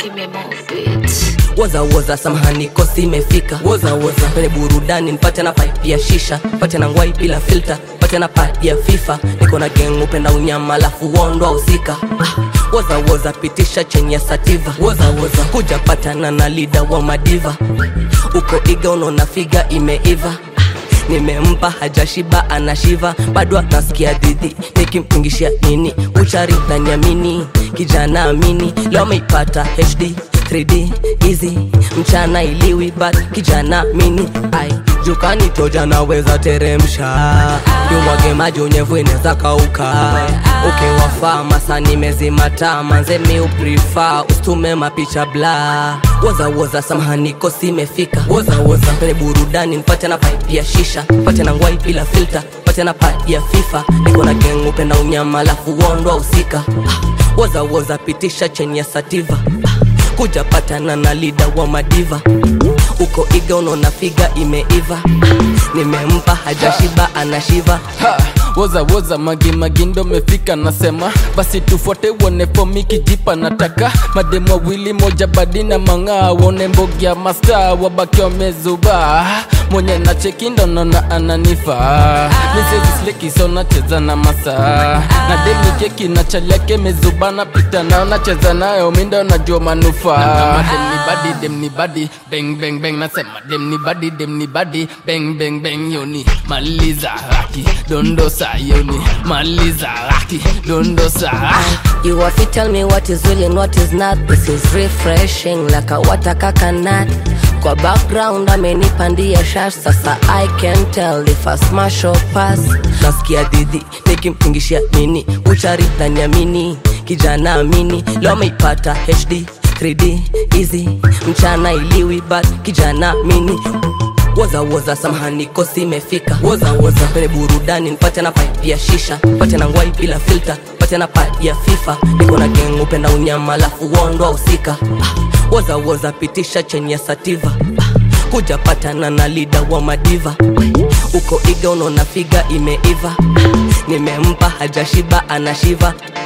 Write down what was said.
give me more beats. woza woza samahani kosi imefika woza woza kwenye burudani nipate na pipe ya shisha pate na ngwai bila filter pate na pad ya fifa niko na geng upenda unyama alafu wondwa usika ah, woza woza pitisha chenye sativa woza woza kuja patana na lida wa madiva uko iga unaona figa imeiva nimempa hajashiba anashiva bado anasikia dhidhi nikimpingishia nini uchari na nyamini kijana amini leo ameipata hd 3d easy mchana iliwi but kijana mini ai jukani toja naweza teremsha jumwage maji unyevu inaweza kauka ukiwafaa masa nimezimata manze mi uprifa ustume mapicha bla woza woza samahani kosi imefika woza woza kwenye burudani nipate na pipe ya shisha pate na ngwai bila filter pate na pad ya fifa niko na geng upenda unyama alafu wondwa usika Ah, woza woza pitisha cheni ya sativa Ah, kuja patana na lida wa madiva uko iga unaona figa imeiva nimempa hajashiba anashiva Ha, woza woza magi magi ndo mefika nasema basi tufuate uone fomi kijipa nataka mademu wawili moja badi na mang'aa wone mbogia masta wabaki wamezuba mwenye na cheki ndo naona ananifaa misezislekiso nacheza na masaa na demi keki na chaliake mezuba napita nao nacheza nayo mindo najua manufaa demni badi demni badi beng beng beng nasema demni badi demni badi beng beng beng yoni maliza raki dondosa yoni maliza raki dondosa You have to tell me what is real and what is not. This is refreshing like a water coconut. Kwa background amenipandia shash, sasa I can tell if I smash or pass. Nasikia dhidi nikimpingishia nini, uchari na nyamini, kijana amini, leo ameipata HD 3D easy, mchana iliwi but kijana mini woza woza samahani kosi imefika woza woza kwenye burudani nipate na pipe ya shisha pate na ngwai bila filter pate na pad ya fifa niko na geng upenda unyama alafu wondwa usika ah, woza woza pitisha chenye ya sativa ah, kuja patana na lida wa madiva uko iga unaona figa imeiva nimempa hajashiba anashiva